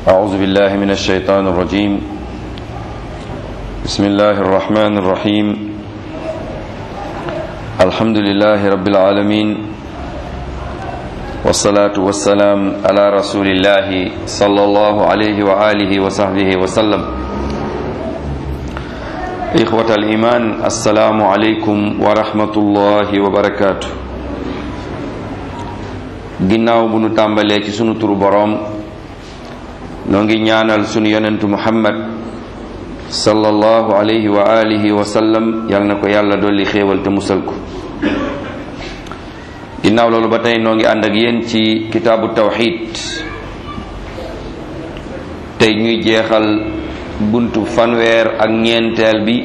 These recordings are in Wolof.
أعوذ بالله من الشيطان الرجيم بسم الله الرحمن الرحيم الحمد لله رب العالمين والصلاة والسلام على رسول الله صلى الله عليه وآله وصحبه وسلم إخوة الإيمان السلام عليكم ورحمة الله وبركاته ginnaaw bu nu tàmbalee ci sunu turu boroom noo ngi ñaanal sunu yonentu muhammad sallallahu alayhi wa alihi wa sallam yal na ko yàlla dolli xéewal te musal ko ginnaaw loolu ba tey noo ngi ànd ak yéen ci kitaabu tawxid tey ñuy jeexal buntu fanweer ak ñeenteel bi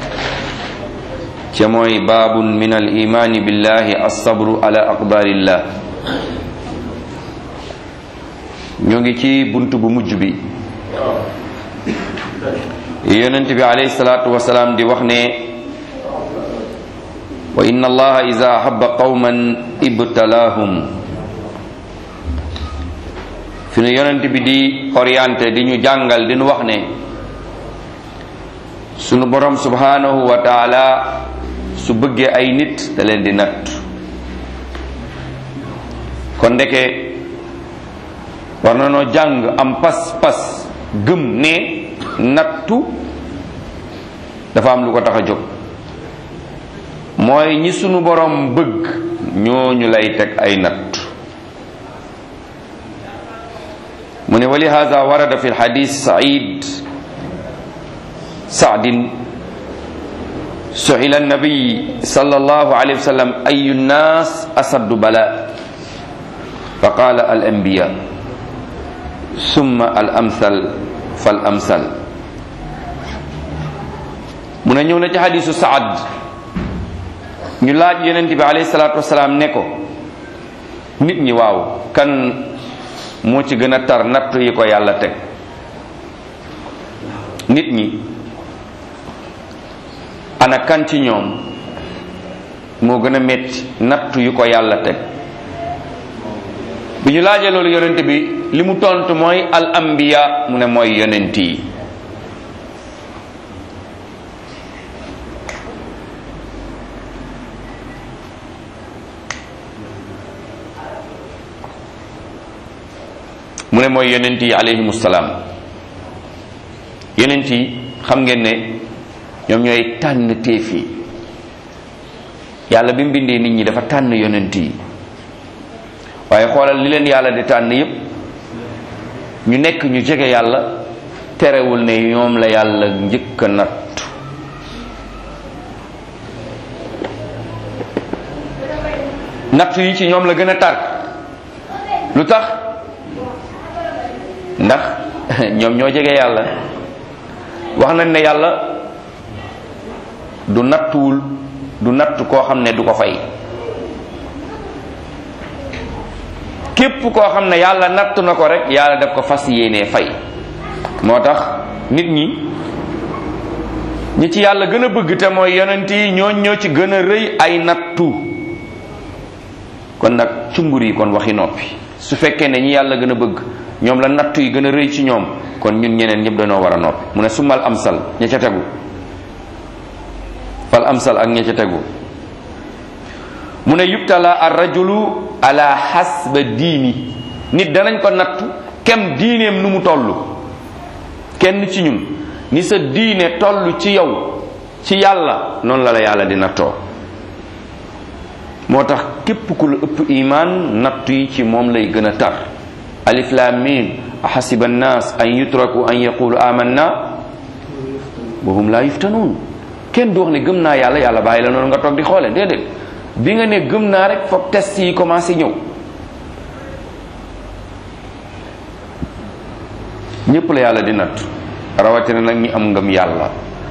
ca mooy baabun min al imaani billahi assabru ala aqdarillah ñoo ngi ci bunt bu mujj bi yonent bi alayhi salaatu wasalaam di wax ne wa inna allaha ida ahaba qawman ibtalaahum fi nu yonent bi di orienté di ñu jàngal di ñu wax ne sunu borom subhanahu wa taala su bëggee ay nit da leen di natt kon ndeke war na noo jàng am pas-pas gëm ne nattu dafa am lu ko tax a jóg mooy ñi sunu borom bëgg ñooñu lay teg ay natt mu ne wa lihaza warada fi lxadis said saadin suila annabiy sallallahu alayhi wa sallam ayu nnas asaddu bala fa qala al anbiya summa al amsal fal amsal mu ne ñëw na ci xadisu saad ñu laaj yonent bi alayhi salaatu wasalaam ne ko nit ñi waaw kan moo ci gën a tar natt yi ko yàlla teg nit ñi ana kan ci ñoom moo gën a metti natt yu ko yàlla teg bi ñu laajee loolu yonent bi li mu tontu mooy al anbiya mu ne mooy yonent yi mu ne mooy yonent yi alayhimu salaam yonent yi xam ngeen ne ñoom ñooy tànn téef yi yàlla bi mu bindee nit ñi dafa tànn yonent yi waaye xoolal li leen yàlla di tànn yépp ñu nekk ñu jege yàlla terewul ne ñoom la yàlla njëkk a natt natt yi ci ñoom la gën a tar lu tax ndax ñoom ñoo jege yàlla wax nañ ne yàlla du nattuwul du natt koo xam ne du ko fay képp koo xam ne yàlla natt na ko rek yàlla daf ko fas yéenee fay moo tax nit ñi ñi ci yàlla gën a bëgg te mooy yonent yi ñooñ ñoo ci gën a rëy ay nattu kon nag cumbur yi kon waxi noppi su fekkee ne ñi yàlla gën a bëgg ñoom la nattu yi gën a rëy ci ñoom kon ñun ñeneen ñëpp dañoo war a noppi mu ne sumal amsal ña ca tegu fal amsal ak ña ca tegu mu ne yubtala ar rajulu ala hasba diini nit danañ ko nattu kem diineem nu mu toll kenn ci ñun ni sa diine toll ci yow ci yàlla noonu la la yàlla di nattoo moo tax képp ku la ëpp imaan nattu yi ci moom lay gën a tar alif lam mim ahasiba annas an yutraku an yaqulu amanna wa hum la yuftanuun kenn du wax ne gëm naa yàlla yàlla bàyyi la noonu nga toog di xoole déedéet bi nga ne gëm naa rek foog test yi commencé ñëw ñépp la yàlla di natt rawatina nag ñi am ngëm yàlla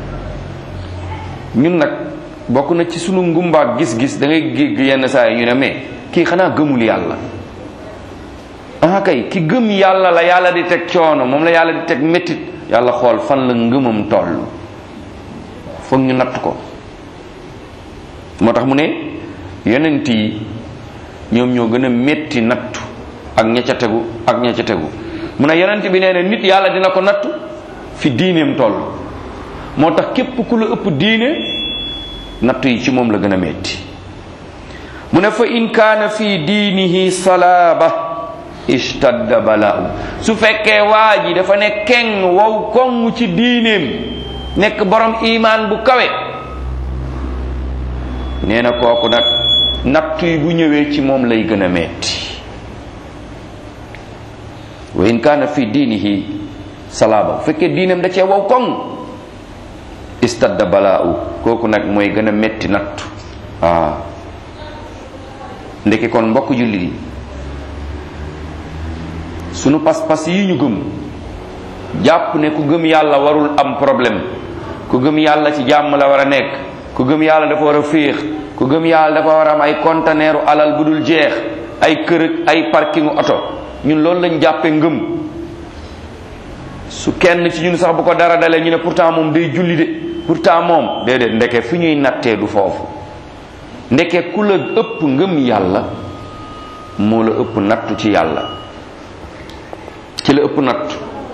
ñun nag bokk na ci sunu ngumbaak gis-gis da ngay gégg yenn saa yi ñu ne mais kii xanaa gëmul yàlla ah kay ki gëm yàlla la yàlla di teg coono moom la yàlla di teg méttit yàlla xool fan la ngëmam toll foog ñu natt ko moo tax mu ne yonent yi ñoom ñoo gën a métti nattu ak ña ca tegu ak ña ca tegu mu ne yonent bi nee na nit yàlla dina ko nattu fi diineem toll moo tax képp ku la ëpp diine nattu yi ci moom la gën a metti mu ne fa in kaana fi diinihi salaaba ishtadda balaahu su fekkee waa ji dafa ne keng wow koŋ ci diineem nekk borom imaan bu kawe nee na kooku nag nattu yi bu ñëwee ci moom lay gën a metti wa in kaana fi diinihi salaaba bu fekkee diineem da cee wow koŋ istadda balaahu kooku nag mooy gën a metti nattu waaw ndeke kon mbokk jullit yi sunu pas-pas yi ñu gëm jàpp ne ku gëm yàlla warul am problème ku gëm yàlla ci jàmm la war a nekk ku gëm yàlla dafa war a féex ku gëm yàlla dafa war a am ay conteneeru alal bu dul jeex ay kër ak ay parkingu oto ñun loolu lañ jàppe ngëm su kenn ci ñun sax bu ko dara dalee ñu ne pourtant moom day julli de pourtant moom déedéet ndeke fi ñuy nattee du foofu ndeke ku la ëpp ngëm yàlla moo la ëpp nattu ci yàlla ki la ëpp nattu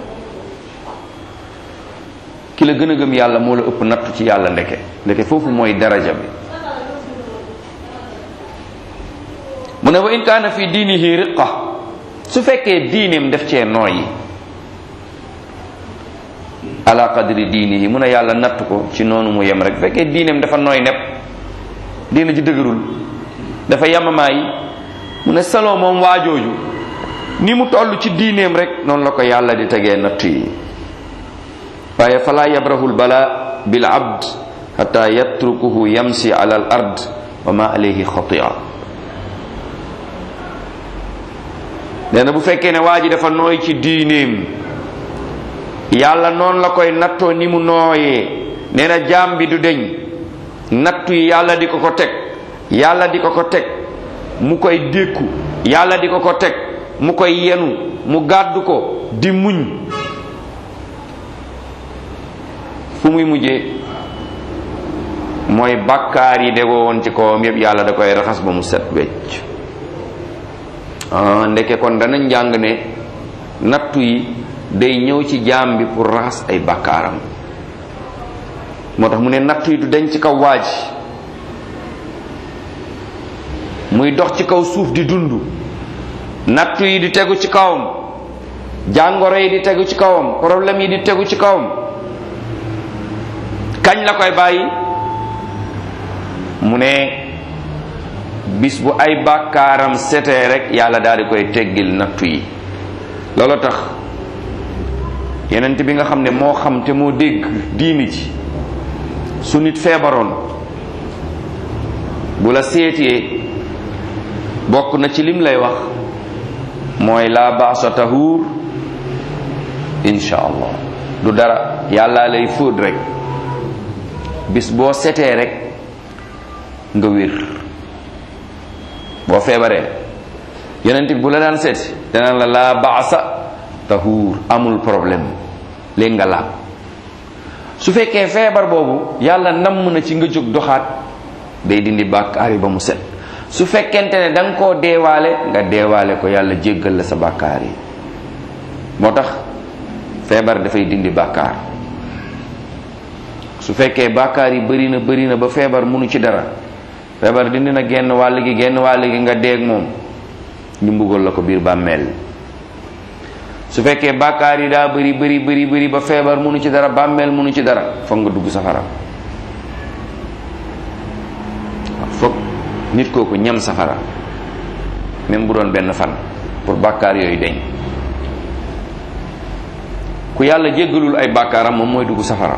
ki la gën a gëm yàlla moo la ëpp nattu ci yàlla ndeke ndeke foofu mooy daraja bi mu ne wa in kaana fi diinihi riqa su fekkee diineem def cee nooyi ala qadri diinihi mu ne yàlla natt ko ci noonu mu yem rek fekkee diineem dafa nooy nepp diina ji dëgërul dafa yamamaay mu ne saloo moom waajooju ni mu toll ci diineem rek noonu la ko yàlla di tegee natt yi waaye fala yabrahul bala bil abd xata yatrukuhu yamsi ala al ard wa ma alayhi xatia nee na bu fekkee ne waa ji dafa nooy ci diineem yàlla noonu la koy nattoo ni mu nooyee nee na jaam bi du deñ nattu yi yàlla di ko ko teg yàlla di ko ko teg mu koy dékku yàlla di ko ko teg mu koy yenu mu gàddu ko di muñ fu muy mujjee mooy bàkkaar yi degoo woon ci kawam yépp yàlla da koy raxas ba mu set wecc ah ndeke kon dana njàng ne nattu yi day ñëw ci jaam bi pour raxas ay bàkkaaram moo tax mu ne nattu yi du dañ ci kaw waaj muy dox ci kaw suuf di dund nattu yi di tegu ci kawam jàngoro yi di tegu ci kawam problème yi di tegu ci kawam kañ la koy bàyyi mu ne bis bu ay bàkkaaram setee rek yàlla daal di koy teggil nattu yi loolu tax yenent bi nga xam ne moo xam te moo dégg diini ji su nit feebaroon bu la seetee bokk na ci lim lay wax mooy laa baasa tahuur insha allah du dara yàlla lay fóot rek bis boo setee rek nga wér boo feebaree yonent bi bu la daan seeti dana la laa baasa tahuur amul problème léegi nga laab su fekkee feebar boobu yàlla namm na ci nga jóg doxaat day dindi bàkkaar yi ba mu set su fekkente ne da nga koo deewaale nga deewaale ko yàlla jéggal la sa bàkkaar yi moo tax feebar dafay dindi bàkkaar su fekkee bàkkaar yi bëri na bëri na ba feebar munu ci dara feebar dindi na genn wàll gi genn wàll gi nga deeg moom ñu mbugal la ko biir bàmmeel su fekkee bàkkaar yi daa bëri bëri bëri bëri ba feebar munu ci dara bàmmeel munu ci dara foog nga dugg safara foog nit kooku ñam safara même bu doon benn fan pour bàkkaar yooyu deñ ku yàlla jéggalul ay bàkkaaram moom mooy dugg safara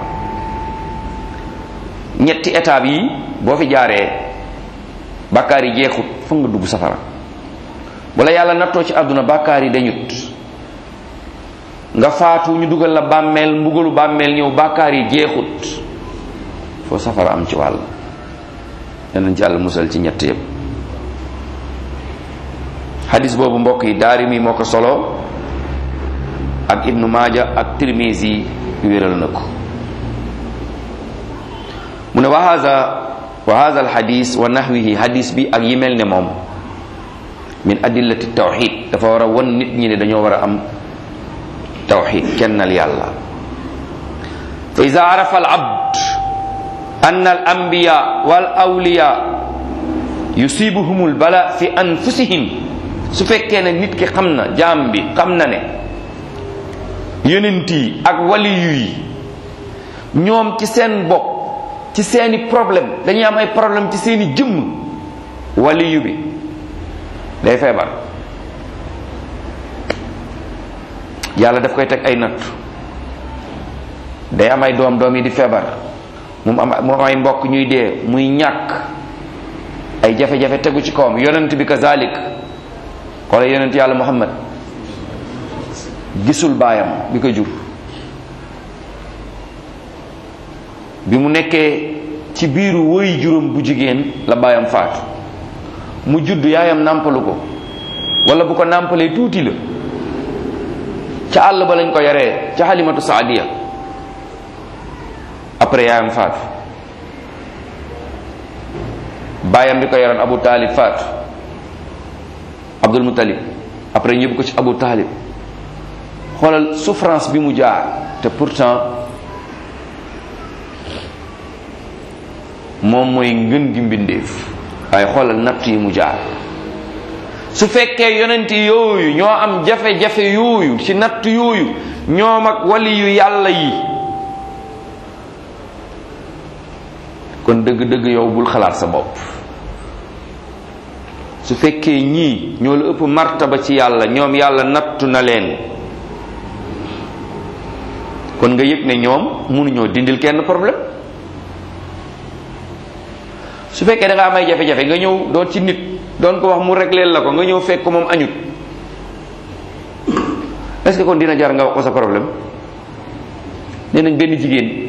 ñetti étape yi boo fi jaaree bàkkaar yi jeexut foog nga dugg safara wala yàlla nattoo ci àdduna bàkkaar yi dañut nga faatu ñu dugal la bàmmeel mbugalu bàmmeel ñëw bàkkaar yi jeexut foo safara am ci wàll danañ ci yàlla musal ci ñett yépp xadis boobu mbokk yi daarimi moo ko solo ak ibnu maaja ak tirmisi wéral na ko mu ne wa haza wa haza al xadis wa nahwihi xadis bi ak yi mel ne moom min adillati tawxid dafa war a won nit ñi ne dañoo war a am tawxid kennal yàlla fa ida arafa al abd anna al anbiya wal awliya yusibuhum al bala fi anfusihim su fekkee ne nit ki xam na jaam bi xam na ne yonent yi ak waliyu yi ñoom ci seen bopp ci seeni problème dañuy am ay problème ci seeni jëmm waliyu bi day feebar yàlla daf koy teg ay natt day am ay doom doom yi di feebar moom am moom ay mbokk ñuy dee muy ñàkk ay jafe-jafe tegu ci kawam yonent bi kazalik xoole yonent yàlla muhammad gisul baayam bi ko jur bi mu nekkee ci biiru woy juróom bu jigéen la baayam faatu mu judd yaayam nàmpalu ko wala bu ko nàmpalee tuuti la ca àll ba lañ ko yaree ca xalimatu saadiya après yaayam faatu baayam bi ko yaroon abu taalib faatu abdul muttalib après ñëbb ko ci abu taalib xoolal souffrance bi mu jaar te pourtant moom mooy ngën gi mbindeef waaye xoolal natt yi mu jaar su fekkee yonent yooyu ñoo am jafe-jafe yooyu ci natt yooyu ñoom ak wali yu yàlla yi kon dëgg-dëgg yow bul xalaat sa bopp su fekkee ñii ñoo la ëpp martaba ci yàlla ñoom yàlla nattu na leen kon nga yëg ne ñoom mënuñoo dindil kenn problème su fekkee da nga am ay jafe-jafe nga ñëw doon ci nit doon ko wax mu régleel la ko nga ñëw fekk ko moom añut est-ce que kon dina jar nga wax ko sa problème nee nañ benn jigéen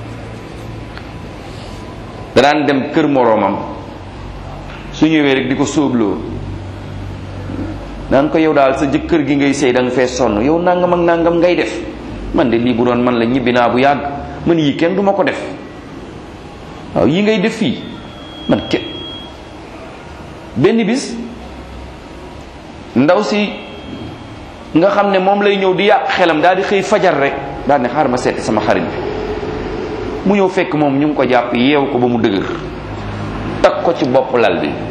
da daan dem kër moroomam su ñëwee rek di ko sóobloo daan ko yow daal sa jëkkër gi ngay sëy da nga fee sonn yow nangam ak nangam ngay def man de lii bu doon man la ñibbi naa bu yàgg man yii kenn du ma ko def waaw yi ngay def fii man kenn benn bis ndaw si nga xam ne moom lay ñëw di yàq xelam daal di xëy fajar rek daal ne xaar ma seeti sama xarit bi mu ñëw fekk moom ñu ngi ko jàpp yeew ko ba mu dëgër takk ko ci bopp lal bi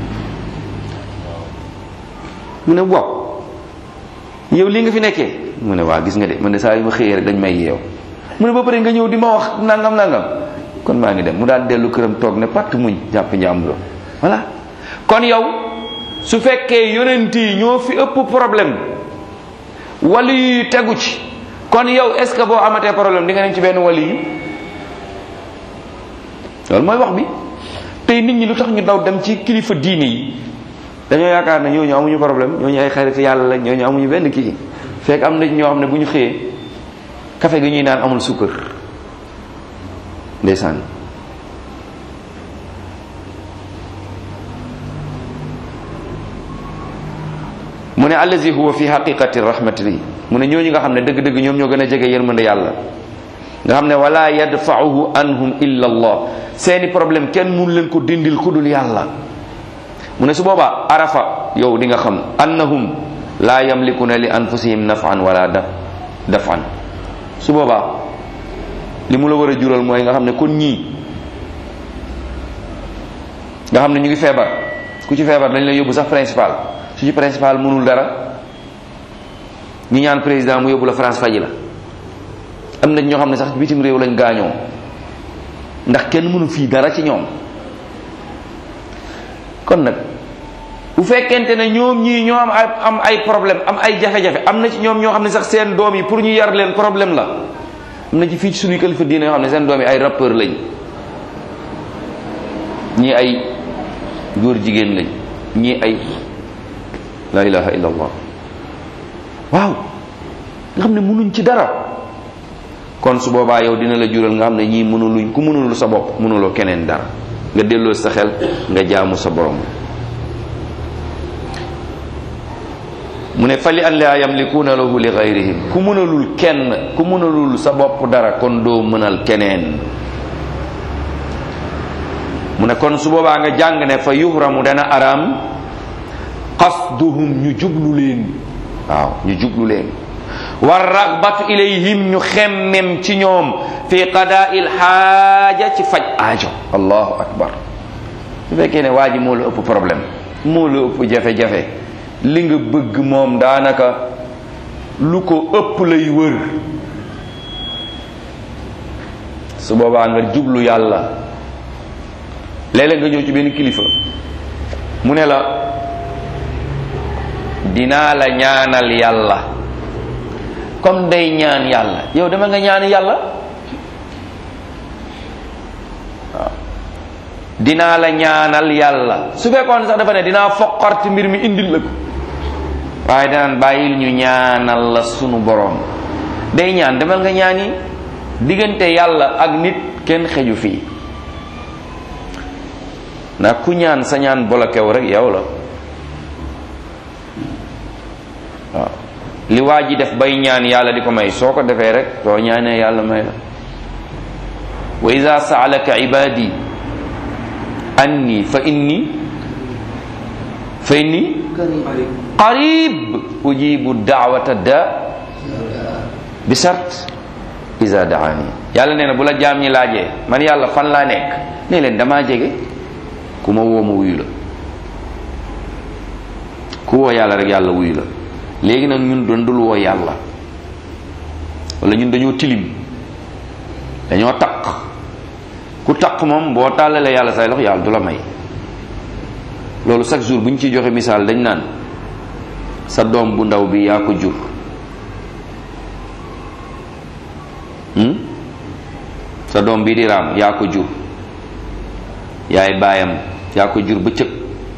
mu ne waaw yow lii nga fi nekkee mu ne waa gis nga de man de saa yu ma xëyee rek dañ may yeew mu ne ba pare nga ñëw di ma wax nangam nangam kon maa ngi dem mu daal dellu këram toog ne patt muñ jàpp njàmbur voilà kon yow su fekkee yonent yi ñoo fi ëpp problème wali yi tegu ci kon yow est ce que boo amatee problème di nga dem ci benn wali yi loolu mooy wax bi tey nit ñi lu tax ñu daw dem ci kilifa diine yi dañoo yaakaar ne ñooñu amuñu problème ñooñu ay xarit yàlla la ñooñu amuñu benn kii fekk am na ñoo xam ne bu ñu xëyee café gi ñuy naan amul sukkar ndeysaan mu ne allazi huwa fi haqiqati rahmati mu ne ñooñu nga xam ne dëgg-dëgg ñoom ñoo gën a jege yërmande yàlla nga xam ne wala yadfa'uhu anhum illa allah seeni problème kenn mun leen ko dindil ku dul yàlla mu ne su boobaa arafa yow di nga xam annahum la yamlikuna li anfusihim naf'an wala daf daf'an su boobaa li mu la war a jural mooy nga xam ne kon ñii nga xam ne ñu ngi feebar ku ci feebar dañ la yóbbu sax principal su ci principal mënul dara ñu ñaan président mu yóbbu la France faji la am na ñoo xam ne sax bitim réew lañ gaañoo ndax kenn mënu fii dara ci ñoom kon nag bu fekkente ne ñoom ñii ñoo am ay am ay problème am ay jafe-jafe am na ci ñoom ñoo xam ne sax seen doom yi pour ñu yar leen problème la am na ci fii ci suñuy kilifa diine yoo xam ne seen doom yi ay rappeur lañ ñii ay góor jigéen lañ ñii ay la ilaha illa allah waaw nga xam ne mënuñ ci dara kon su boobaa yow dina la jural nga xam ne ñii mënuluñ ku mënulul sa bopp mënuloo keneen dara nga delloo sa xel nga jaamu sa borom mu ne fali an laa yamlikuuna lahu li gayrihim ku mënalul kenn ku mënalul sa bopp dara kon doo mënal keneen mu ne kon su boobaa nga jàng ne fa yuhramu dana araam qasduhum ñu jublu leen waaw ñu jublu leen war ragbatu ilayhim ñu xemmem ci ñoom fi qadaa'il xaaja ci faj aajo allahu akbar su fekkee ne waa ji moo la ëpp problème moo la ëpp jafe-jafe li nga bëgg moom daanaka lu ko ëpp lay wër su boobaa nga jublu yàlla léeg-léeg nga ñëw ci benn kilifa mu ne la dinaa la ñaanal yàlla comme day ñaan yàlla yow dama nga ñaan yàlla waaw dinaa la ñaanal yàlla su fekkoon sax dafa ne dinaa foqarti mbir mi indil la ko waaye danaan bàyyil ñu ñaanal la sunu boroom day ñaan demal nga ñaani diggante yàlla ak nit kenn xeju fii na ku ñaan sa ñaan bolokew rek yow la waaw li waa ji def bay ñaan yàlla di ko may soo ko defee rek soo ñaanee yàlla may la wa ida saalaka ibadi anni fa inni fa inni qarib ujibu daawata da bi sart isa daani yàlla nee na bu la jaam ñi laajee man yàlla fan laa nekk ne leen damaa jege ku ma woo ma wuyu la ku woo yàlla rek yàlla wuyu la léegi nag ñun doon dul woo yàlla wala ñun dañoo tilim dañoo taq ku taq moom boo tàllalee yàlla say lox yàlla du la may loolu chaque jour bu ñu ciy joxe misaal dañ naan sa doom bu ndaw bi yaa ko jur sa doom bi di raam yaa ko jur yaay baayam yaa ko jur bëccëg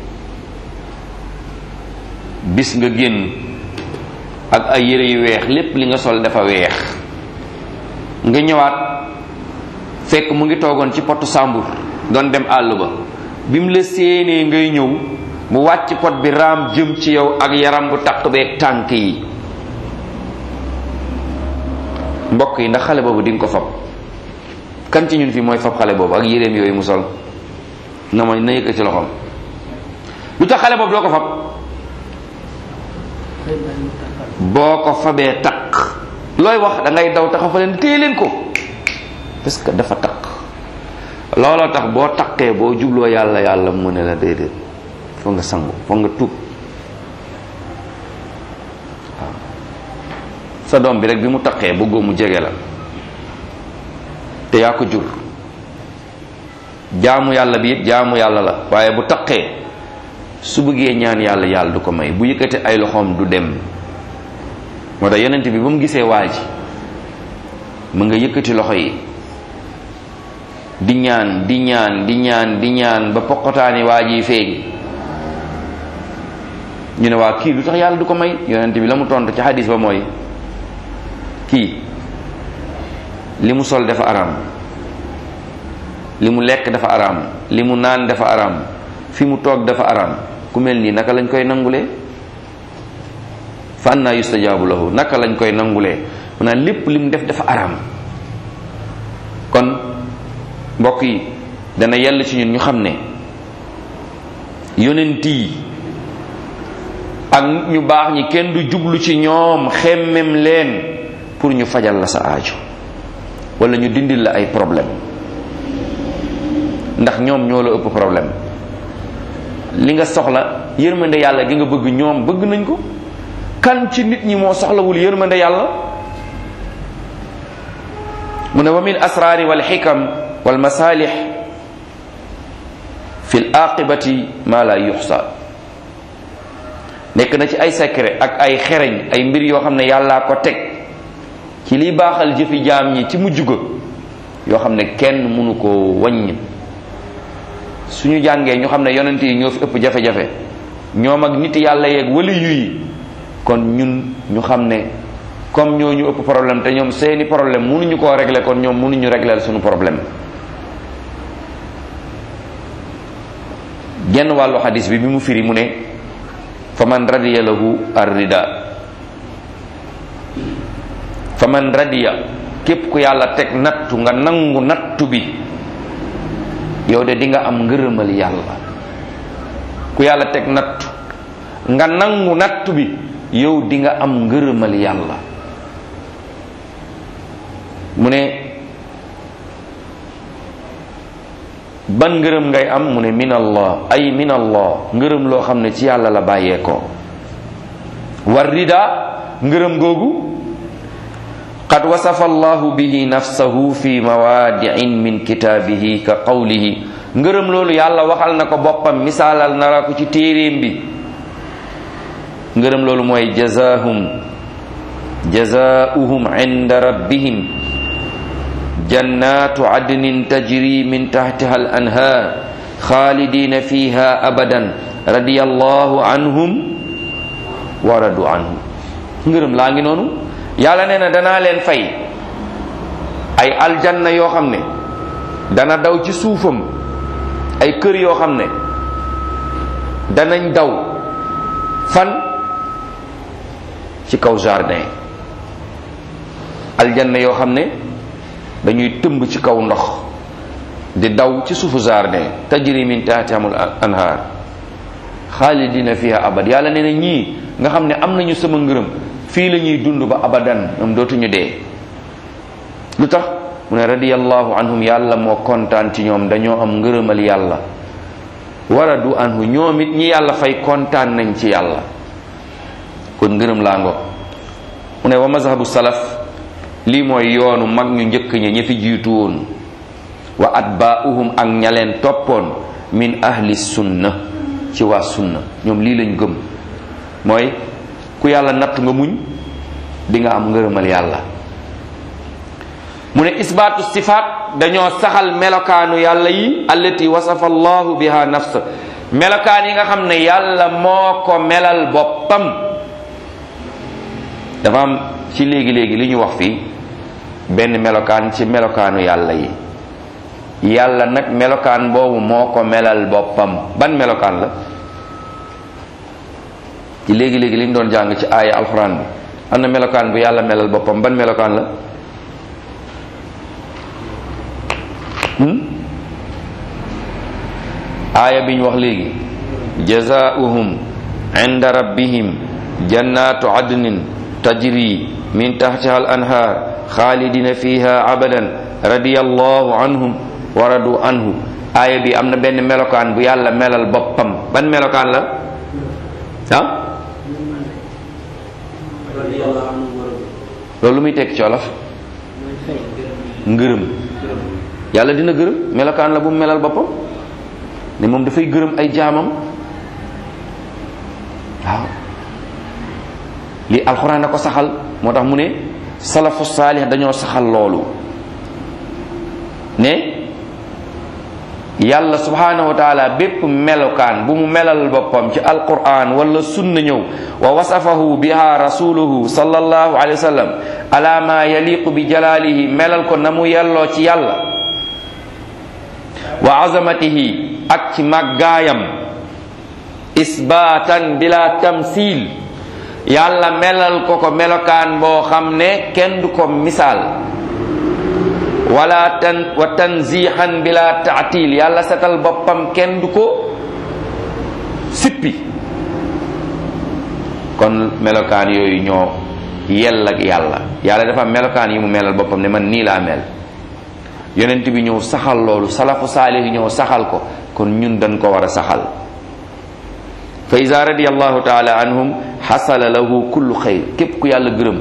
bis nga génn ak ay yére yu weex lépp li nga sol dafa weex nga ñëwaat fekk mu ngi toogoon ci potu sàmbur doon dem àll ba bi mu la séenee ngay ñëw mu wàcc pot bi raam jëm ci yow ak yaram bu taq beeg tànk yi mbokk yi ndax xale boobu di nga ko fab kan ci ñun fii mooy fab xale boobu ak yéreem yooyu mu sol na ma na yëkkat ci loxoom lu tax xale boobu doo ko fab boo ko fabee takk looy wax da ngay daw taxa fa leen téye leen ko parce que dafa takk looloo tax boo takkee boo jubloo yàlla yàlla mu ne la déedéet foog nga sangu foog nga tuub waaw sa doom bi rek bi mu takkee bëggoo mu jege la te yaa ko jur jaamu yàlla bi it jaamu yàlla la waaye bu takkee su bëggee ñaan yàlla yàlla du ko may bu yëkkate ay loxoom du dem moo tax yonent bi ba mu gisee waa ji mu nga yëkkati loxo yi di ñaan di ñaan di ñaan di ñaan ba poqotaani waa ji feeñ ñu ne waa kii lu tax yàlla du ko may yonent bi la mu tontu ci hadis ba mooy kii li mu sol dafa araam li mu lekk dafa araam li mu naan dafa araam fi mu toog dafa araam ku mel nii naka lañ koy nangulee fa anna yustajaabu lahu naka lañ koy nangulee maanaam lépp li mu def dafa araam kon mbokk yi dana yell ci ñun ñu xam ne yonent yi ak ñu baax ñi kenn du jublu ci ñoom xemmem leen pour ñu fajal la sa aajo wala ñu dindil la ay problème ndax ñoom ñoo la ëpp problème li nga soxla yërmande yàlla gi nga bëgg ñoom bëgg nañ ko kan ci nit ñi moo soxlawul yërmande yàlla mu ne wa min asraari wal xikam wal masalix fi l aqibati ma la yuxsa nekk na ci ay secret ak ay xereñ ay mbir yoo xam ne yàllaa ko teg ci liy baaxal jëfi jaam ñi ci mujj ga yoo xam ne kenn mënu ko wàññ suñu jàngee ñu xam ne yonent yi ñoo fi ëpp jafe-jafe ñoom ak nit yàlla yeeg wali yu yi kon ñun ñu xam ne comme ñoo ñu ëpp problème te ñoom seeni problème mënuñu koo régler kon ñoom mënuñu régler suñu problème genn wàllu xadis bi bi mu firi mu ne fa man radiya lahu arrida fa man radiya képp ku yàlla teg nattu nga nangu nattu bi yow de di nga am ngërëmal yàlla ku yàlla teg nattu nga nangu nattu bi yow di nga am ngërëmal yàlla mu ne ban ngërëm ngay am mu ne min allah ay min allah ngërëm loo xam ne ci yàlla la bàyyeekoo war rida ngërëm googu qad wasafa allahu bihi nafsahu fi mawaadiin min kitaabihi ka qawlihi ngërëm loolu yàlla waxal na ko boppam misaalal nara ko ci téeréem bi ngërëm loolu mooy jazaahum jazaauhum inda rabbihim jannatu adnin tajri min tahtiha al anhar xaalidina fiha abadan radiyallahu anhum wa radu anhu ngërëm laa ngi noonu yàlla nee na danaa leen fay ay aljanna yoo xam ne dana daw ci suufam ay kër yoo xam ne danañ daw fan ci kaw jardin aljanna yoo xam ne dañuy tëmb ci kaw ndox di daw ci suufu jardin tajri min tahtihimul anhar xaalidina fiha abad yàlla nee na ñii nga xam ne am nañu sama ngërëm fii la ñuy dund ba abadan ñoom dootuñu dee lu tax mu ne radiyallahu anhum yàlla moo kontaan ci ñoom dañoo am ngërëmal yàlla waradu anhu ñoom it ñi yàlla fay kontaan nañ ci yàlla kon ngërëm laa ngo mu ne wa mazhabu salaf lii mooy yoonu mag ñu njëkk ña ña fi jiitu woon wa atbaa'uhum ak ña leen toppoon min ahli sunna ci waa sunna ñoom lii lañ gëm mooy ku yàlla natt nga muñ di nga am ngërëmal yàlla mu ne isbaatu sifaat dañoo saxal melokaanu yàlla yi allati wasafa allahu biha nafsa melokaan yi nga xam ne yàlla moo ko melal boppam dafa am ci léegi-léegi li ñu wax fii benn melokaan ci melokaanu yàlla yi yàlla nag melokaan boobu moo ko melal boppam ban melokaan la ci léegi-léegi li ñu doon jàng ci aaya alxuraan bi am na melokaan bu yàlla melal boppam ban melokaan la aaya bi ñu wax léegi jazaauhum inda rabbihim jannatu adnin tajri min tahtiha al anhar xaalidina fiha abadan radiyallahu anhum wa radu anhu aaya bi am na benn melokaan bu yàlla melal boppam ban melokaan la ah loolu lu muy tekki ci wolof ngërëm yàlla dina gërëm melokaan la bu mu melal boppam ne moom dafay gërëm ay jaamam waaw lii alxuraan a ko saxal moo tax mu ne salafu saalix dañoo saxal loolu ne yàlla subhanahu wa taala bépp melokaan bu mu melal boppam ci alquran wala sunna ñëw wa wasafahu biha rasuluhu sallallahu alayhi wa sallam ala ma yaliqu bi jalalihi melal ko na mu yelloo ci yàlla wa azamatihi ak ci màggaayam isbaatan bila tamsil yàlla melal ko ko melokaan boo xam ne kenn du ko misaal wala tan wa tanzihan bila taatil yàlla setal boppam kenn du ko sippi kon melokaan yooyu ñoo yell ak yàlla yàlla dafa am melokaan yi mu melal boppam ne man nii laa mel yonent bi ñëw saxal loolu salafu saalih ñëw saxal ko kon ñun dañ ko war a saxal fa ida radiyallahu taala anhum xasala lahu kullu xayr képp ku yàlla gërëm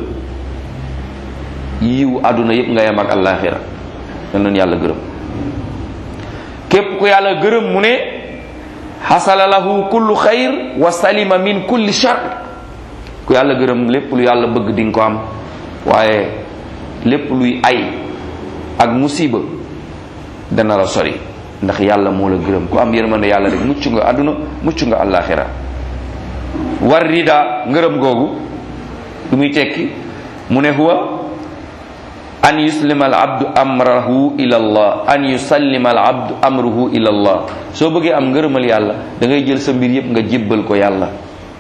yiw àdduna yépp nga yem ak àllaaxira dan noonu yàlla gërëm képp ku yàlla gërëm mu ne xasala lahu kullu xayr wa salima min kulli shar ku yàlla gërëm lépp lu yàlla bëgg di nga ko am waaye lépp luy ay ak musiba dana la sori ndax yàlla moo la gërëm ku am yërmande yàlla rek mucc nga àdduna mucc nga àllaaxira war rida ngërëm googu lu muy tekki mu ne huwa an yuslima al abdu amrahu ila allah an yusallima al abdu amruhu ila allah soo bëggee am ngërëmal yàlla da ngay jël sa mbir yépp nga jébbal ko yàlla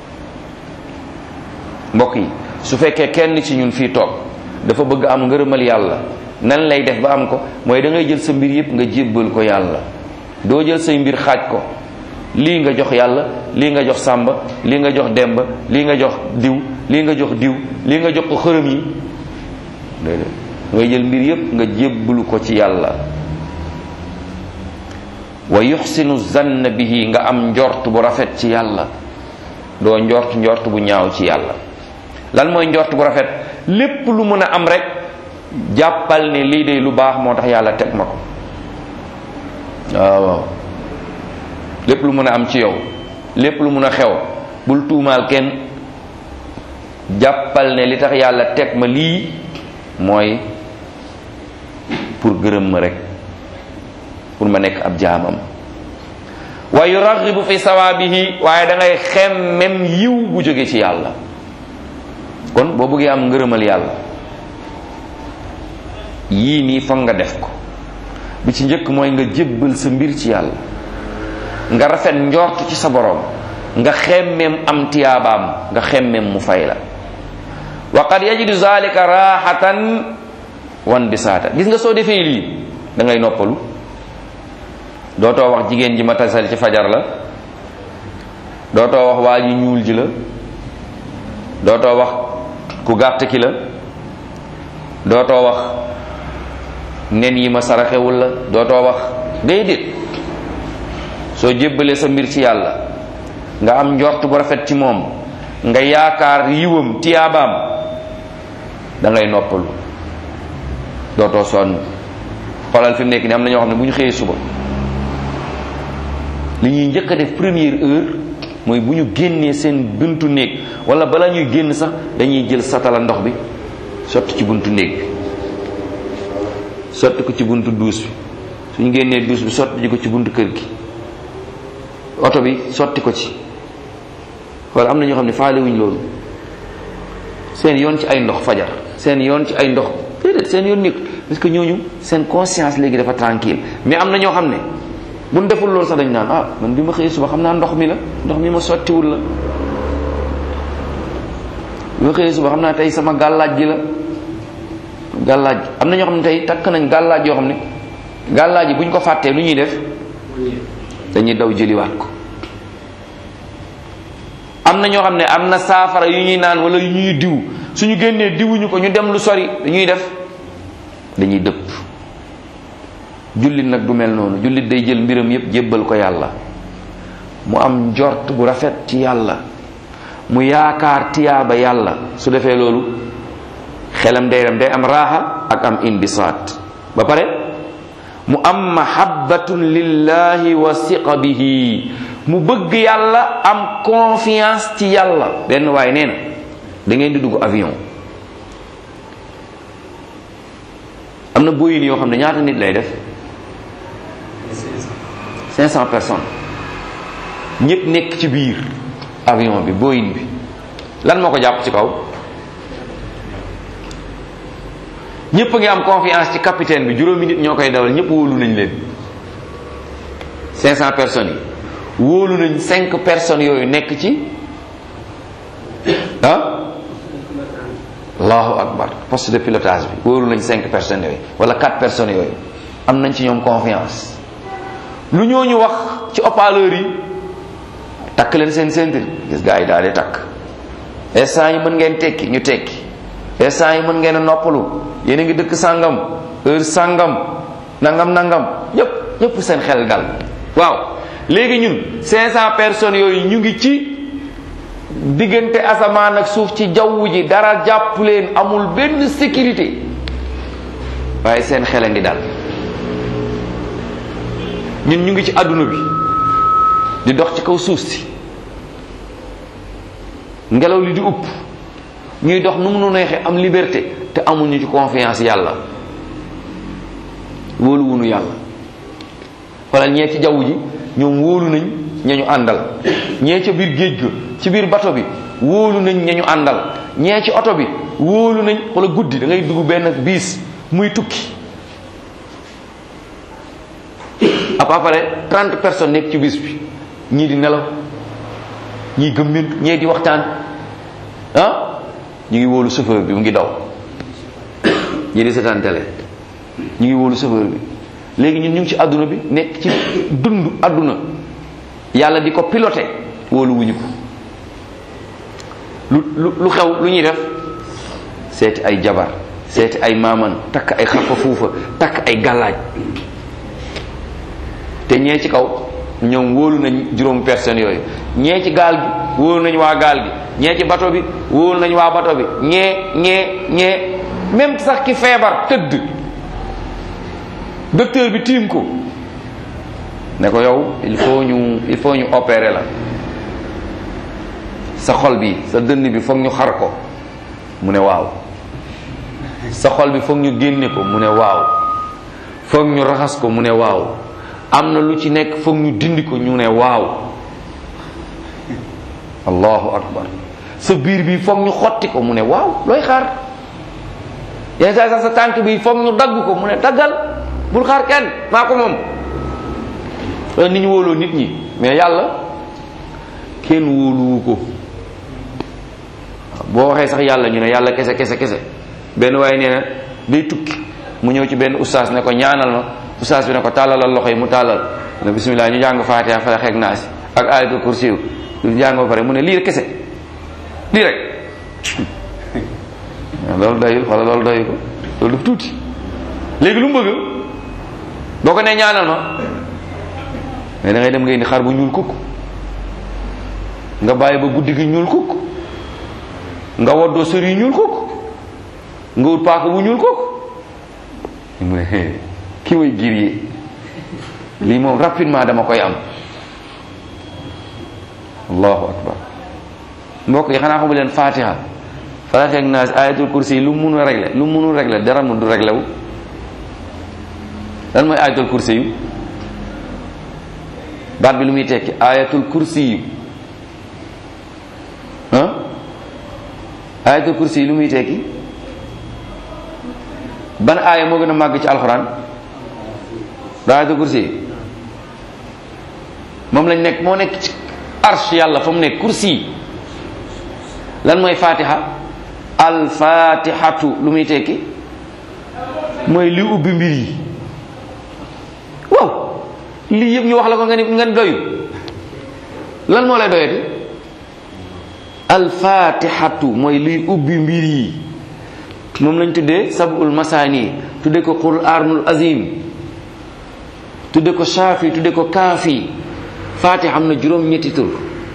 mbokk yi su fekkee kenn ci ñun fii toog dafa bëgg am ngërëmal yàlla nan lay def ba am ko mooy da ngay jël sa mbir yépp nga jébbal ko yàlla doo jël say mbir xaaj ko lii nga jox yàlla lii nga jox sàmba lii nga jox demba lii nga jox diw lii nga jox diw lii nga jox ko xërëm yi déedéet ngay jël mbir yépp nga jébbalu ko ci yàlla wa yuxsinu zann bihi nga am njort bu rafet ci yàlla doo njort njort bu ñaaw ci yàlla lan mooy njort bu rafet lépp lu mën a am rek jàppal ne lii de lu baax moo tax yàlla teg ma ko waaw waaw lépp lu mën a am ci yow lépp lu mën a xew bul tuumaal kenn jàppal ne li tax yàlla teg ma lii mooy pour gërëm ma rek pour ma nekk ab jaamam wa yuragibu fi sawaabihi waaye da ngay xemmem yiw bu jóge ci yàlla kon boo bëggee am ngërëmal yàlla yii nii foog nga def ko bi ci njëkk mooy nga jébbal sa mbir ci yàlla nga rafet njort ci sa borom nga xemmem am tiyaabaam nga xemmem mu fay la wa qad yajidu zalika raxatan wan bisaata gis nga soo defee lii da ngay noppalu dootoo wax jigéen ji ma tasal ci fajar la dootoo wax waa ji ñuul ji la dootoo wax ku gàtt ki la dootoo wax nen yi ma saraxewul la dootoo wax déedéet soo jébbalee sa mbir ci yàlla nga am njort bu rafet ci moom nga yaakaar yiwam tiyaabaam da ngay noppalu dootoo sonn xoolal fi mu nekk ni am na ñoo xam ne bu ñu xëyee suba li ñuy njëkk a def première heure mooy bu ñu génnee seen buntu néeg wala bala ñuy génn sax dañuy jël satala ndox bi sotti ci buntu néeg bi sotti ko ci buntu duus bi suñu génnee duus bi sotti ji ko ci buntu kër gi oto bi sotti ko ci wala am na ñoo xam ne faale wuñ loolu seen yoon ci ay ndox fajar seen yoon ci ay ndox déedéet seen yoon nekk parce que ñooñu seen conscience léegi dafa tranquille mais am na ñoo xam ne bu ñu deful loolu sax dañ naan ah man bi ma xëyee suba xam naa ndox mi la ndox mi ma sottiwul la bi ma xëyee suba xam naa tey sama gàllaaj gi la gàllaaj am na ñoo xam ne tey takk nañ gàllaaj yoo xam ne gàllaaj yi bu ñu ko fàttee lu ñuy def dañuy daw jëliwaat ko am na ñoo xam ne am na saafara yu ñuy naan wala yu ñuy diw suñu génnee diwuñu ko ñu dem lu sori dañuy def dañuy dëpp jullit nag du mel noonu jullit day jël mbiram yépp jébbal ko yàlla mu am njort bu rafet ci yàlla mu yaakaar tiyaaba yàlla su defee loolu xelam day dem day am raaxa ak am imbisaat ba pare mu am mahabbatun lillahi wa siqa bihi mu bëgg yàlla am confiance ci yàlla benn waaye nee na da ngeen di dugg avion am na boyin yoo xam ne ñaata nit lay def 500 personnes ñëpp nekk ci biir avion bi boyin bi lan moo ko jàpp ci kaw ñëpp a ngi am confiance ci capitaine bi juróomi nit ñoo koy dawal ñëpp wóolu nañ leen 500 personnes yi wóolu nañ 5 personnes yooyu nekk ci ah allahu akbar poste de pilotage bi wóolu nañ 5 personnes yooyu wala 4 personnes yooyu am nañ ci ñoom confiance lu ñooñu wax ci haut-parleur yi takk leen seen ceinture gis gaa yi daal di takk instant yi mën ngeen tekki ñu tekki instant yi mën ngeen a noppalu yéen a ngi dëkk sàngam heure sàngam nangam nangam ñëpp ñëpp seen xel dal waaw léegi ñun 500 personnes yooyu ñu ngi ci diggante asamaan ak suuf ci jaww ji dara jàpp leen amul benn sécurité waaye seen xel a ngi dal ñun ñu ngi ci àdduna bi di dox ci kaw suuf si ngelaw li di upp ñuy dox nu mu nu neexee am liberté te amuñu ci confiance yàlla wóolu wunu yàlla xoolal ñee ci jaww ji ñoom wóolu nañ ñañu àndal ñee ca biir géej ga ci biir bato bi wóolu nañ ñañu àndal ñee ci oto bi wóolu nañ xoolal guddi da ngay dugg benn biis muy tukki à peu près trente personnes nekk ci bis bi ñii di nelaw ñii gëmmin ñee di waxtaan ah ñu ngi wóolu chauffeur bi mu ngi daw ñii di seetaan télé ñu ngi wóolu chauffeur bi léegi ñun ñu ngi ci àdduna bi nekk ci dund àdduna yàlla di ko piloté wóolu wuñu ko lu lu lu xew lu ñuy def seeti ay jabar seeti ay maaman takk ay xarfa fuufa takk ay gàllaaj te ñee ci kaw ñoom wóolu nañ juróom personnes yooyu ñee ci gaal gi wóolu nañ waa gaal gi ñee ci bato bi wóolu nañ waa bato bi ñee ñee ñee même sax ki feebar tëdd docteur bi tiim ko ne ko yow il faut ñu il faut ñu opérer la sa xol bi sa dënn bi foog ñu xar ko mu ne waaw sa xol bi foog ñu génne ko mu ne waaw foog ñu raxas ko mu ne waaw am na lu ci nekk foog ñu dindi ko ñu ne waaw allahu akbar sa biir bi foog ñu xotti ko mu ne waaw looy xaar yenn saa sax sa tànk bi foog ñu dagg ko mu ne daggal bul xaar kenn maa ko moom loolu ni ñu wóoloo nit ñi mais yàlla kenn wóoluwu ko boo waxee sax yàlla ñu ne yàlla kese kese kese benn waaye nee na day tukki mu ñëw ci benn ustaas ne ko ñaanal ma ustaas bi ne ko tàllalal loxo yi mu tàllal ne bismillah ñu jàng faatiha fala xeeg naa si ak ayatul kursi ñu jàng ba pare mu ne lii rek kese lii rek loolu doyul wala loolu doyul ko loolu daf tuuti léegi lu mu bëgg boo ko nee ñaanal ma mais da ngay dem nga indi xar bu ñuul kukk nga bàyyi ba guddi gi ñuul kukk nga woddoo sër yi ñuul kukk nga wut paaka bu ñuul kukk mu ne ki way gir yi lii moom rapidement dama koy am allahu akbar mbokk yi xanaa xamu leen fatiha falax ak naas ayatul kursi yi lu mu mun a régler lu mu munul régler dara mu du régler wu lan mooy ayatul kursi yu baat bi lu muy tekki ayatul kursi yu ah ayatul kursi yi lu muy tekki ban aaya moo gën a màgg ci alxuraan da ayatul kursi yi moom lañ nekk moo nekk ci arsh yàlla fa mu nekk kursi yi lan mooy fatiha alfatihatu lu muy tekki mooy li ubbi mbir yi waaw lii yëpp ñu wax la ko nga ni nga ni doyu lan moo lay doyati alfatihatu mooy liy ubbi mbir yi moom lañ tuddee sabul masani tuddee ko qur'anul azim tuddee ko shafi tuddee ko kaafi fatih am na juróom ñetti tur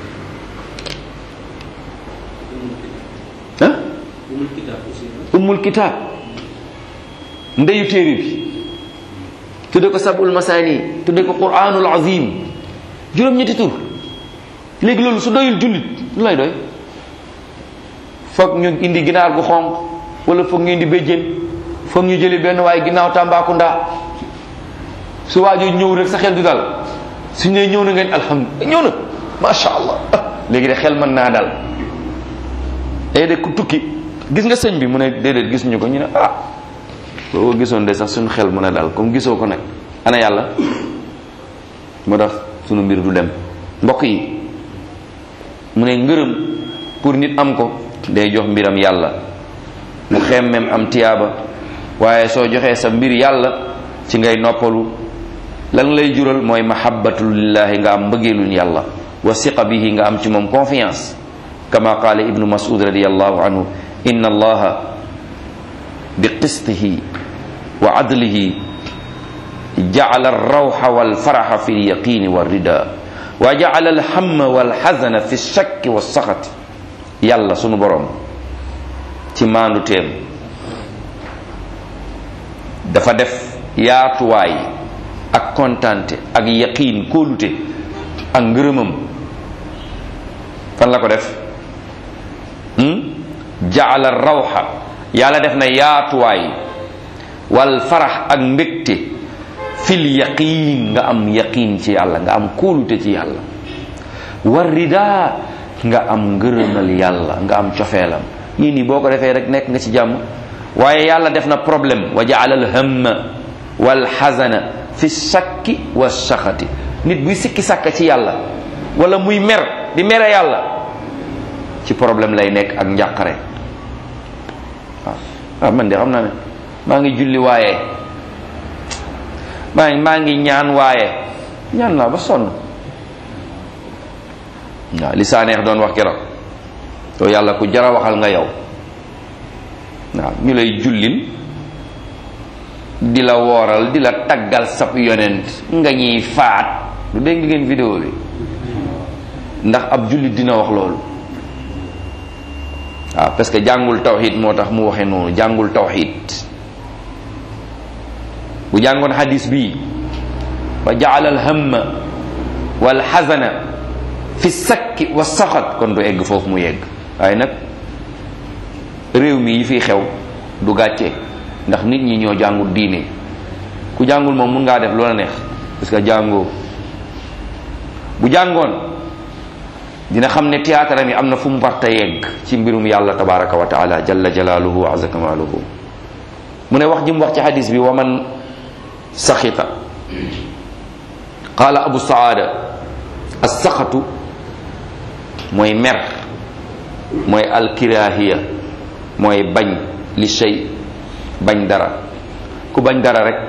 ah ummul kitaab ndeyu téere bi tudde ko sabul masani tudde ko qur'anul azim juróom-ñetti tur léegi loolu su doyul jullit lu lay doy foog ñu indi ginaar gu xonq wala foog ñu indi béjjén foog ñu jëli benn waaye ginnaaw Tambacounda su waajoo ñëw rek sa xel du dal su ne ñëw na ngeen alhamdulilah ñëw na macha allah léegi de xel mën naa dal day de ku tukki gis nga sëñ bi mu ne déedéet gis ñu ko ñu ne ah boo ko gisoon de sax suñu xel mën a dal comme gisoo ko nag ana yàlla moo tax sunu mbir du dem mbokk yi mu ne ngërëm pour nit am ko day jox mbiram yàlla mu xemmem am tiyaaba waaye soo joxee sa mbir yàlla ci ngay noppalu lan lay jural mooy mahabbatu lillahi nga am mbëggeelun yàlla wa siqa bihi nga am ci moom confiance kama qaala ibnu mas'ud radiyallahu anhu inna allaha bi qistihi wa adlihi jacala alrawxa walfaraxa fi lyaqini walrida wa jacala alhamma walxazana fi lshakki walsaxati yàlla sunu borom ci maandu teem dafa def yaatuwaay ak kontante ak yaqiin kóolute ak ngërëmam fan la ko def jaala rawxa yàlla def na yaatuwaay wal farax ak mbégte fil yaqiin nga am yaqiin ci yàlla nga am kóolute ci yàlla war rida nga am ngërëmal yàlla nga am cofeelam yii nii boo ko defee rek nekk nga ci jàmm waaye yàlla def na problème wa jaala al hamma wal xazana fi sakki wa saxati nit buy sikki sàkka ci yàlla wala muy mer di mere yàlla ci problème lay nekk ak njàqare waaw waaw man de xam naa ne maa ngi julli waaye maa ngi maa ngi ñaan waaye ñaan naa ba sonn waaw li saa neex doon wax keroog yow yàlla ku jara waxal nga yow waaw ñu lay jullil di la wooral di la taggal sab yonent nga ñuy faat du dégg ngeen vidéo bi ndax ab jullit dina wax loolu waaw parce que jàngul tawxid moo tax mu waxe noonu jàngul tawxid bu jàngoon hadis bii wa jaala alhamma wal xazana fi sakki wa saxat kon du egg foofu mu yegg waaye nag réew mi yi fiy xew du gàcce ndax nit ñi ñoo jàngul diine ku jàngul moom mun ngaa def loola neex parce que jàngoo bu jàngoon dina xam ne théâtre mi am na fu mu warta yegg ci mbirum yàlla tabaraka wa taala jalla jalaaluhu wa azza kamaaluhu mu ne wax ji mu wax ci hadis bi wa man saxita qaala abu saada as-saxatu mooy mer mooy alkirahiya mooy bañ li shay bañ dara ku bañ dara rek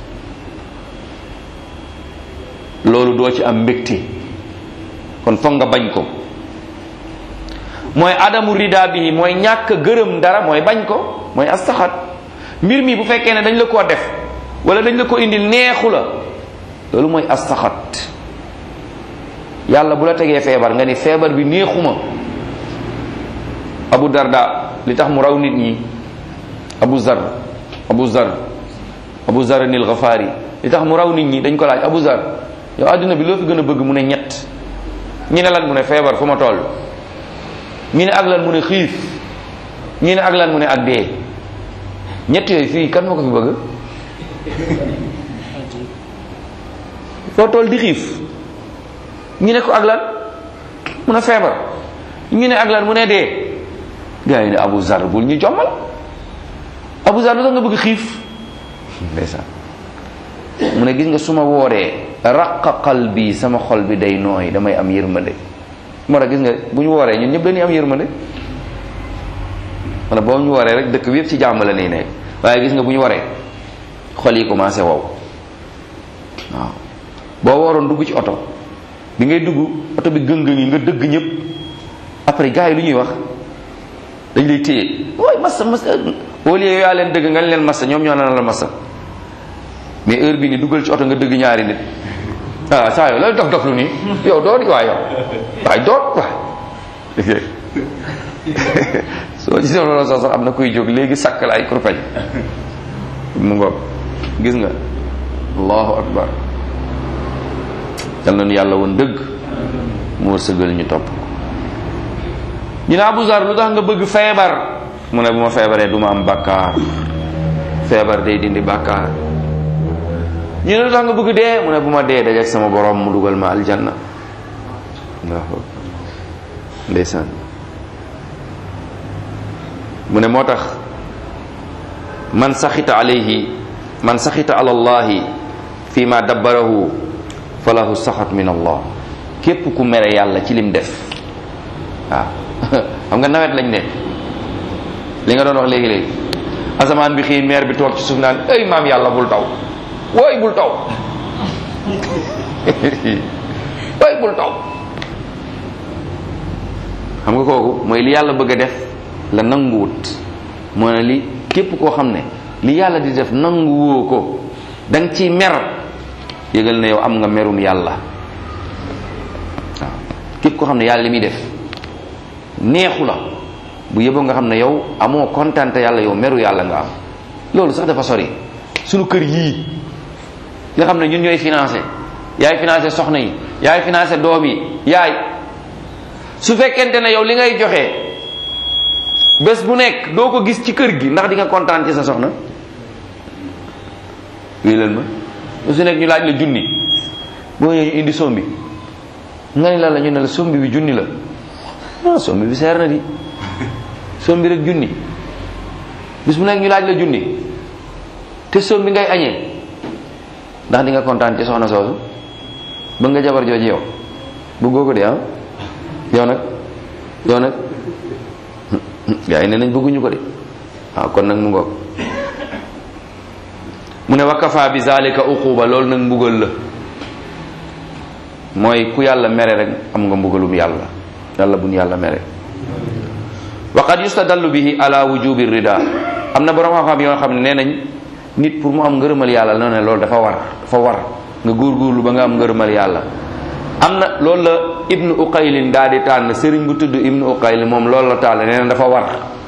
loolu doo ci am mbégte kon foog nga bañ ko mooy adamu rida bi mooy ñàkk gërëm dara mooy bañ ko mooy astaxat mbir mi bu fekkee ne dañ la koo def wala dañ la ko indi neexu la loolu mooy astaxat yàlla bu la tegee feebar nga ni feebar bi neexuma abu darda li tax mu raw nit ñi abu zar abu zar abu zar nil gafaari li tax mu raw nit ñi dañ ko laaj abu zar yow àddina bi loo fi gën a bëgg mu ne ñett ñi ne lan mu ne feebar fu ma toll ñi ne ak lan mu ne xiif ñi ne ak lan mu ne ak dee ñett yooyu fii kan moo ko fi bëgg foo toll di xiif ñi ne ko ak lan mu ne feebar ñi ne ak lan mu ne dee gars yi ne Abu Zar bul ñu jommal Abu Zar lu tax nga bëgg xiif ndeysaan mu ne gis nga su ma wooree raqa qalbi sama xol bi day nooy damay am yërmande moo tax gis nga bu ñu wooree ñun ñëpp dañuy am yërmande wala boo ñu waree rek dëkk bi yëpp ci jàmm la nii nekk waaye gis nga bu ñu waree xol yi commencé wow waaw boo waroon dugg ci oto bi ngay dugg oto bi gëng-gëng yi nga dëgg ñëpp après gars yi lu ñuy wax dañ lay téye waay massa massa au lieu yaa leen dëgg nga leen massa ñoom ñoo naan la massa mais heure bi ni dugal ci oto nga dëgg ñaari nit ah saa yow lay dof dof lu nii yow doo di waay yow waay doot waay soo gisee loolu sax sax am na kuy jóg léegi sakk la ay kurpeñ mu ngoog gis nga allahu akbar yal nañu yàlla woon dëgg mu wërsëgal ñu topp ñu ne Abu Zar lu tax nga bëgg feebar mu ne bu ma feebaree du ma am bàkkaar feebar day dindi bàkkaar ñu ne lu tax nga bëgg dee mu ne bu ma dee dajeek sama borom mu dugal ma aljanna allahu akbar ndeysaan mu ne moo tax man saxita alayhi man saxita ala allahi fi ma dabbarahu falahu saxat min allah képp ku mere yàlla ci lim def waaw xam nga nawet lañ ne li nga doon wax léegi-léegi asamaan bi xiin meer bi toog ci suuf naan ay maam yàlla bul taw wooy bul taw wooy bul taw xam nga kooku mooy li yàlla bëgg a def la nanguwut moo ne li képp koo xam ne li yàlla di def nanguwoo ko da nga ciy mer yëgal na yow am nga merum yàlla waaw képp koo xam ne yàlla li muy def neexu la bu yëboo nga xam ne yow amoo kontante yàlla yow meru yàlla nga am loolu sax dafa sori sunu kër yii nga xam ne ñun ñooy financé yaay financé soxna yi yaay financé doom yi yaay su fekkente ne yow li ngay joxe bés bu nekk doo ko gis ci kër gi ndax di nga kontaan ci sa soxna wii leen ma bés bu nekk ñu laaj la junni boo ñëwee ñu indi sombi nga ni la la ñu ne la sombi bi junni la ah sombi bi seer na di sombi rek junni bés bu nekk ñu laaj la junni te sombi ngay añee ndax di nga kontaan ci soxna soosu ba nga jabar jooju yow bëggoo ko de ah yow nag yow nag gaa yi ne nañ bëgguñu ko de waaw kon nag mu ngoog mu ne wakafa bi zalika uquba loolu nag mbugal la mooy ku yàlla mere rek am nga mbugalum yàlla yàlla buñ yàlla mere wa qad yustadallu bihi ala wujubi rida am na borom xam-xam yoo xam ne nee nañ nit pour mu am ngërëmal yàlla la ne loolu dafa war dafa war nga góorgóorlu ba nga am ngërëmal yàlla am na loolu la ibnu uqaylin daal di tànn sëriñ bu tudd ibnu uqaylin moom loolu la tànn nee na dafa war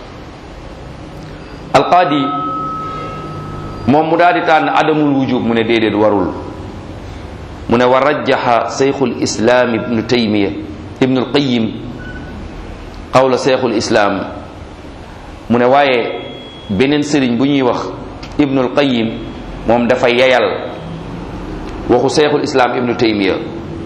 alqaadi moom mu daal di tànn adamul wujub mu ne déedéet warul mu ne wa rajjaxa seyxul islaam ibnu taymiya ibnu alqayim qawla seyxul islaam mu ne waaye beneen sëriñ bu ñuy wax ibnu alqayim moom dafa yeyal waxu seyxul islaam ibnu taymiya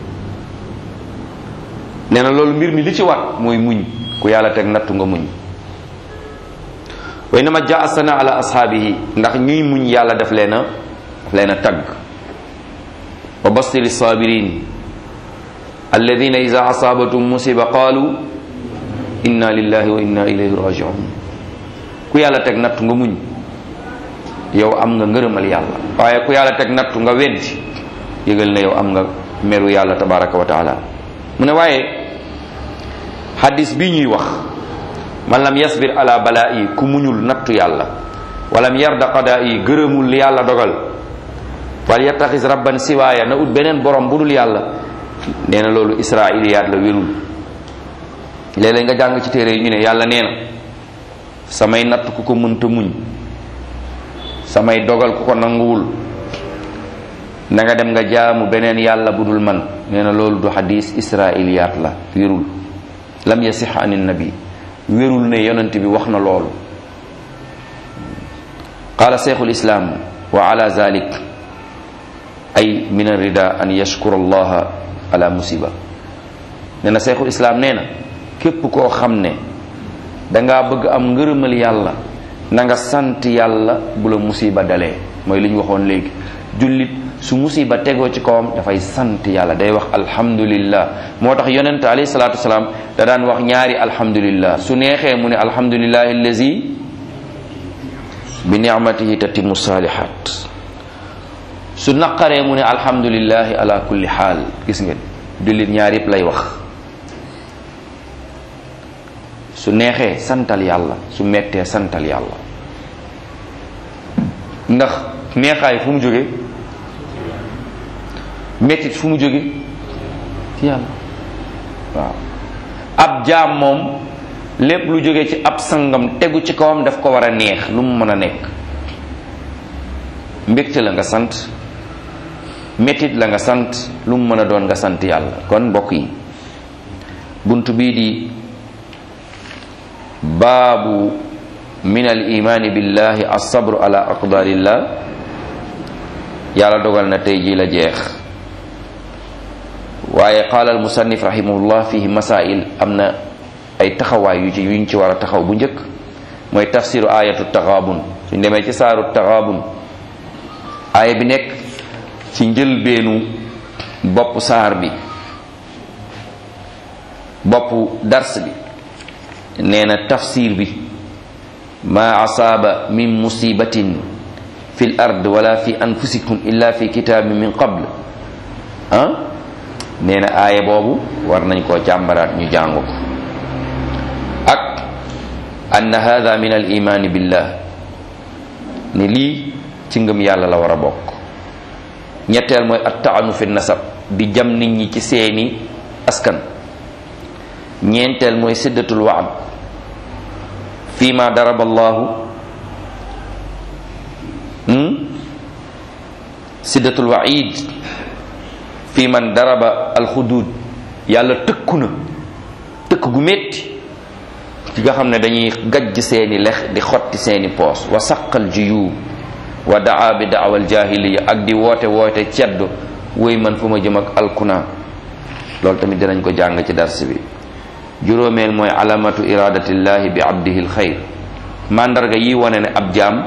nee na loolu mbir mi li ci war mooy muñ ku yàlla teg nattu nga muñ way na ma jaa sana ala ashaabihi ndax ñuy muñ yàlla daf leen a daf leen a tagg wa bastiri sabirin alladina ida asaabatum musiba qaalu inna lillahi wa inna ilayhi rajiun ku yàlla teg nattu nga muñ yow am nga ngërëmal yàlla waaye ku yàlla teg nattu nga weddi yëgal ne yow am nga meru yàlla tabaraka wa taala mu ne waaye hadis bi ñuy wax man lam yasbir ala balaa'i ku muñul nattu yàlla walam yarda qadaa'i gërëmul li yàlla dogal wal yattaxis rabban siwaaya na ut beneen borom bu dul yàlla nee na loolu israiliyaat la wérul léeg-léeg nga jàng ci téere yi ñu ne yàlla nee na samay natt ku ko mënta muñ samay dogal ku ko nanguwul na nga dem nga jaamu beneen yàlla bu dul man nee na loolu du xadis israiliyaat la wérul lam yasix an nabi wérul ne yonent bi wax na loolu qaala cheikhul islam wa ala zalik ay min arida an yashkura allaha ala musiba nee na cheikhul islam nee na képp koo xam ne dangaa bëgg am ngërëmal yàlla na nga sant yàlla bu la musiba dalee mooy li ñu waxoon léegi jullit su musiba tegoo ci kawam dafay sant yàlla day wax alhamdulillah moo tax yonent alayhi salaatu wasalaam da daan wax ñaari alhamdulillah su neexee mu ne alhamdulillahi allazi bi nicmatihi tatimu salihat su naqaree mu ne alhamdulillahi ala kulli xaal gis ngeen jullit ñaar yëpp lay wax su neexee santal yàlla su mettee santal yàlla ndax neexaay fu mu jóge mettit fu mu jóge ci yàlla waaw ab jaam moom lépp lu jóge ci ab sangam tegu ci kawam daf ko war a neex lu mu mën a nekk mbégte la nga sant mettit la nga sant lu mu mën a doon nga sant yàlla kon mbokk yi bunt bii di baabu min al imaani billahi alsabru ala aqdarillah yàlla dogal na tey ji la jeex waaye qaala al musannif rahimahullah fihi masail am na ay taxawaay yu ci yuñ ci war a taxaw bu njëkk mooy tafsiru ayatu taxaabun suñ demee ci saaru taxaabun aaya bi nekk ci njëlbeenu bopp saar bi bopp dars bi nee na tafsir bi ma asaaba min musibatin fi l ard wala fi anfusikum illa fi kitaabin min qabl ah nee na aaya boobu war nañ koo càmbaraat ñu jàng ko ak ann hada min al imaani billah ne lii ci ngëm yàlla la war a bokk ñetteel mooy at taanu fi nasab di jam nit ñi ci seeni askan ñeenteel mooy siddatul waad fi ma daraba allahu siddatul waid fi man daraba alxudud yàlla tëkku na tëkk gu métti ci nga xam ne dañuy gajj seeni lex di xotti seeni poos wa saqal juyub wa daa bi daawal jahiliya ak di woote woote ceddo woy man fu ma jëm ak alkuna loolu tamit dinañ ko jàng ci dars bi juróomeel mooy alamatu iradatillahi bi abdihi alxayr mandarga yi wane ne ab jaam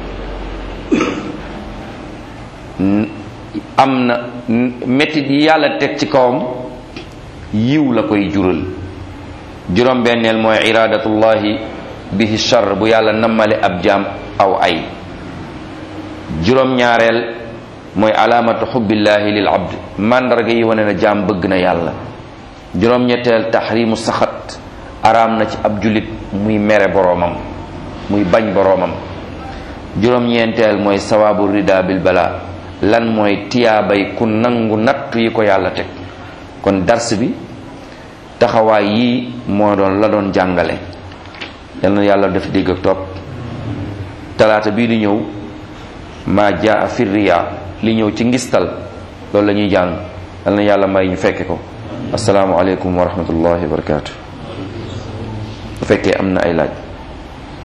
am na métit yi yàlla teg ci kawam yiw la koy jural juróom benneel mooy iradatullahi bihi char bu yàlla nammale ab jaam aw ay juróom ñaareel mooy alaamatu xubbillahi lil abd mandarga yi wane na jaam bëgg na yàlla juróom ñetteel taxrimu saxat araam na ci ab jullit muy mere boroomam muy bañ boroomam juróom-ñeenteel mooy sawaabu rida bil bala lan mooy tiyaabay ku nangu nattu yi ko yàlla teg kon dars bi taxawaay yii moo doon la doon jàngale yal na yàlla def dégg ak topp talaata bii di ñëw maa jaa fi riya li ñëw ci ngistal loolu la ñuy jàng yal na yàlla may ñu fekke ko asalaamualeykum wa rahmatullahi wa barakatu bu fekkee am na ay laaj